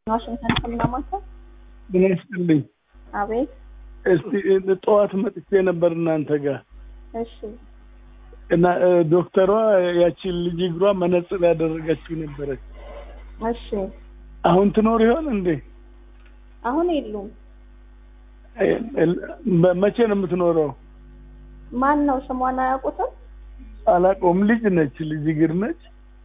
ዋሽንግተን ከምናማታ ምን ይስጥልኝ። አቤት። እስቲ ጠዋት መጥቼ ነበር እናንተ ጋር እሺ እና እ፣ ዶክተሯ ያቺን ልጅ እግሯ መነጽር ያደረገችው ነበረች። እሺ። አሁን ትኖር ይሆን እንዴ? አሁን የሉም። እ፣ እ፣ መቼ ነው የምትኖረው? ማን ነው ስሟን አያውቁትም? አላውቀውም። ልጅ ነች፣ ልጅ እግር ነች።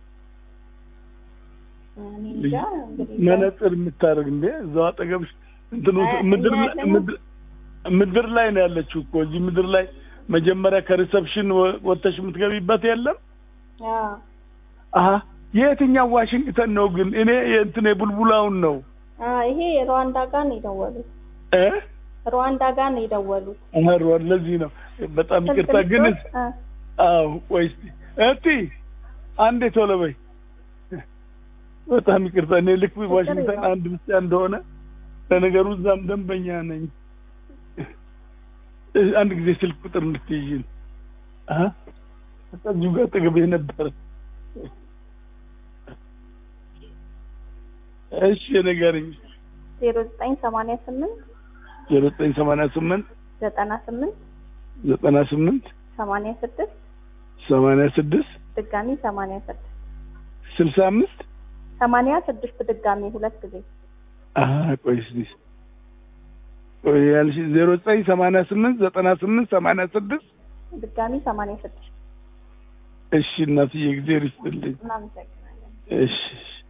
እኔ ልጅ እንጃ እንግዲህ መነጽር የምታደርግ እንዴ? እዛው አጠገብሽ እንትኑ አይ፣ ምድር እኛ ላይ- ያለነው- ምድር- ምድር ላይ ነው ያለችው እኮ እዚህ ምድር ላይ መጀመሪያ ከሪሰፕሽን ወ- ወጥተሽ የምትገቢበት የለም። አዎ። አሀ የየትኛው ዋሽንግተን ነው ግን? እኔ የእንትን የቡልቡላውን ነው አ ይሄ ሩዋንዳ ጋር ነው የደወሉት። እ ሩዋንዳ ጋር ነው የደወሉት። አህሯል ለዚህ ነው በጣም ይቅርታ ግን ስልክ አ አዎ ቆይ እስኪ እቲ አንዴ ቶሎ በይ በጣም ይቅርታ እኔ ልክ ዋሽንግተን የለውም። አንድ ብቻ እንደሆነ ለነገሩ እዛም ደንበኛ ነኝ እ፣ አንድ ጊዜ ስልክ ቁጥር እንድትይዥን አሀ እዚሁ ጋር አጠገቤ ነበረ እሺ ንገረኝ ዜሮ ዘጠኝ ሰማንያ ስምንት ዜሮ ዘጠኝ ሰማንያ ስምንት ዘጠና ስምንት ዘጠና ስምንት ሰማንያ ስድስት ሰማንያ ስድስት ድጋሚ ሰማንያ ስድስት ስልሳ አምስት ሰማንያ ስድስት ድጋሚ ሁለት ጊዜ አሀ ቆይ እስኪ ቆይ ያልሽ ዜሮ ዘጠኝ ሰማንያ ስምንት ዘጠና ስምንት ሰማንያ ስድስት ድጋሚ ሰማንያ ስድስት እሺ እናትዬ ጊዜ ይስጥልኝ እናመሰግናለን። እሺ እሺ